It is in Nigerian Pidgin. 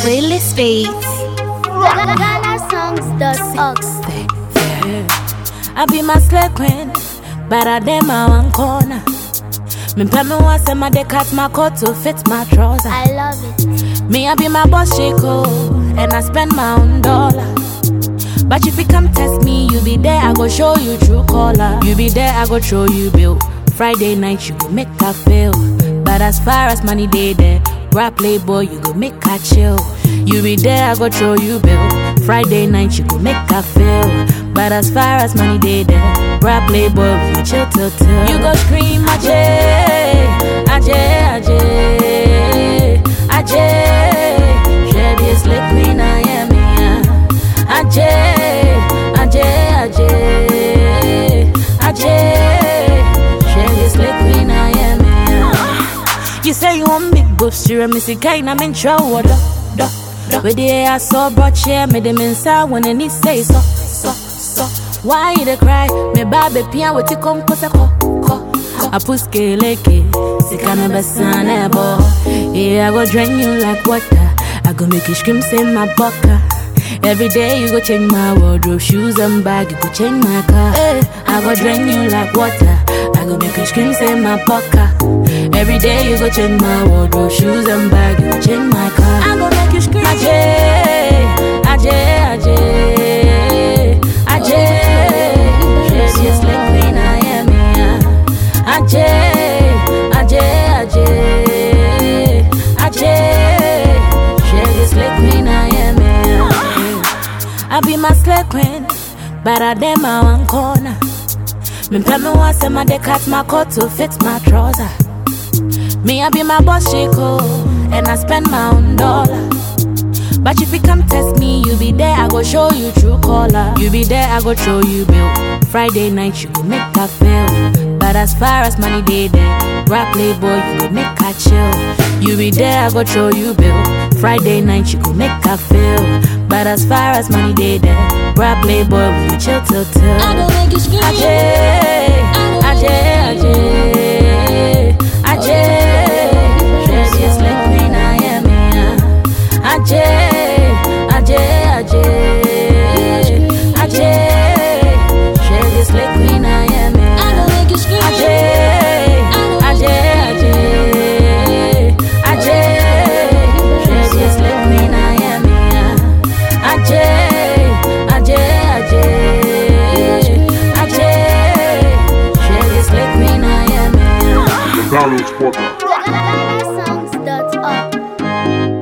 Playlist Beats. GhanaSongs.org. I be my slave queen, but I dem my one corner. Me pay me once and my dey cut my coat to fit my trouser. I love it. Me I be my boss Chico, and I spend my own dollar. But if you come test me, you be there, I go show you true color. You be there, I go show you bill. Friday night, you go make her feel. But as far as money day there, rap playboy, you go make her chill. You be there, I go show you bill. Friday night, you go make her feel. But as far as money day there, rap playboy, we go chill till till. You go scream, Ajay, Ajay, Ajay, Ajay. Share this lick queen, I am here. Ajay, Ajay, Ajay, Ajay. Share this lick queen, I am here. You say you want big boobs, you me see kind I'm in trouble. Da, da, da. With the air I saw brought chair, made them inside when any say so, so, so. Why you dey cry? Me baby pian with you come cause ko, ko. I put leke, sikana besane bo. Yeah, I go drain you like water. I go make you scream, say my bucker. Every day you go change my wardrobe, shoes and bag, you go change my car. Eh, I go drain you like water. I go make you scream, say my bucker. Every day you go change my wardrobe, shoes and bag, you go change my car. I go make you scream, Ajay, Ajay, Ajay, Ajay. Yes, yes, like queen I am here. Ajay, Ajay, Ajay, Ajay. Share this like queen I am here. I be my slave queen, but I dem my one corner. Me pay me once and my dey cut my coat to fit my trouser. Me I be my boss Chico, and I spend my own dollar. But if you come test me, you be there, I go show you true color. You be there, I go show you bill. Friday night, you go make her feel. But as far as money day there, rap playboy, you go make her chill. You be there, I go show you bill. Friday night, you go make her feel. But as far as money day there, rap playboy, we go chill till till. I go make you scream. Ajay, Ajay, Ajay, Ajay. Share this like queen I am here. Ajay, Ajay, Ajay, Ajay. Share this like queen I am here. I go make you scream. Ajay, Ajay, Ajay, Ajay. Share this like queen I am here. Ajay, Ajay, Ajay, Ajay. Share this like queen I am here. The Downloads Podcast. GhanaSongs.org.